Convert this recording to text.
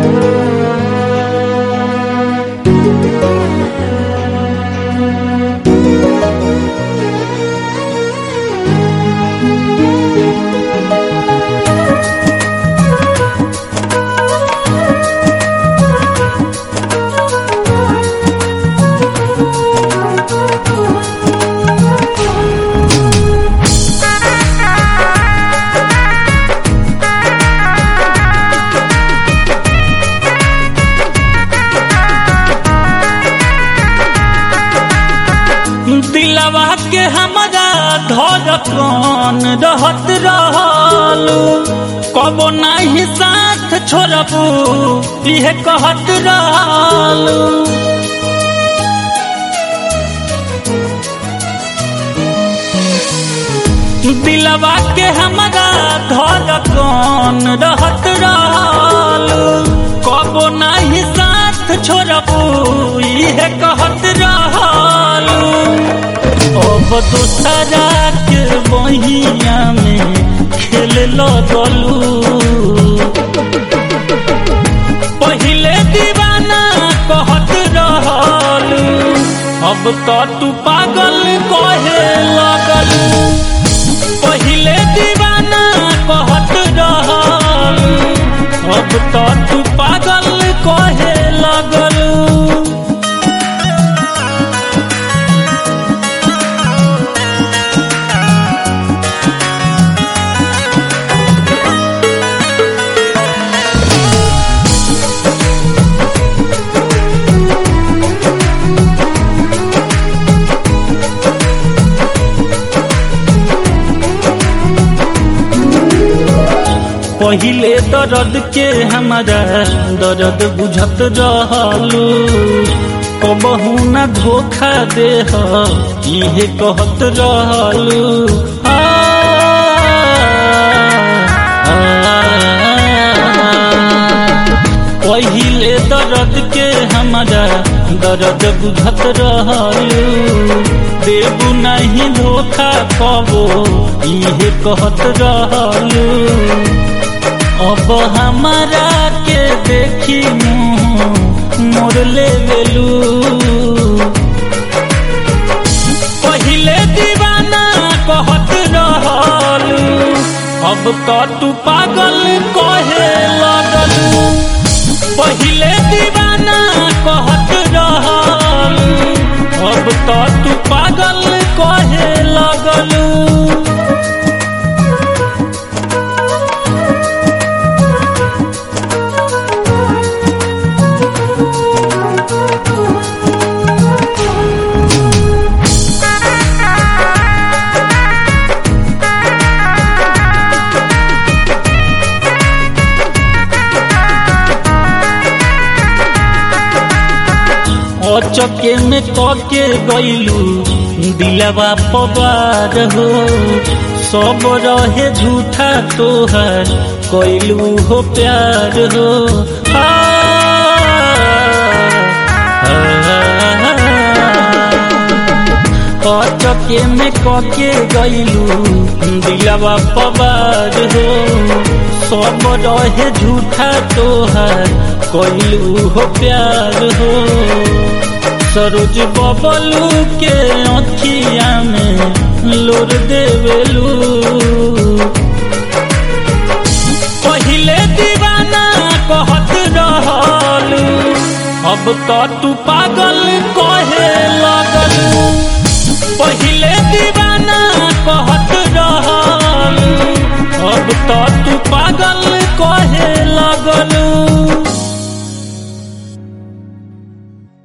दिलवा के हमारा धड़कन रहत रहलू कबो नहीं साथ छोड़बू इहे कहत रहलू दिलवा के हमारा धड़कन रहत रहलू कबो नहीं साथ छोड़बू इहे कहत रहलू अब दूसरा के बहिया में खेल लगलू पहिले दीवाना कहत रहलू अब तो तू पागल कहे लगलू पहिले दीवाना कहत रहलू अब तो तू पागल कहे लगलू पहिले दर्द के हमारा दर्द बुझत रहलू कबहू न धोखा दे इहे कहत रहलू आ, आ, पहिले दर्द के हमारा दर्द बुझत रहलू देबू नहीं धोखा कबो इहे कहत रहलू अब हमारा के देखी मुँह मोर ले लेलू पहिले दीवाना कहत रहलू अब तो तू पागल कहे लगलू पहिले दीवाना कहत रहलू अब तो तू पागल कहे लगलू चके में कके गईलू दिलवा पवार हो सब रहे झूठा तोहर कैलू हो प्यार हो आ, आ, चके में कके गईलू दिलवा पवार हो सब रहे झूठा तोहर कैलू हो प्यार हो सरोज बबलू के अखिया में लोर देवेलू पहिले दीवाना कहत रहलू अब तो तू पागल कहे लगलू पहिले दीवाना कहत रहलू अब तो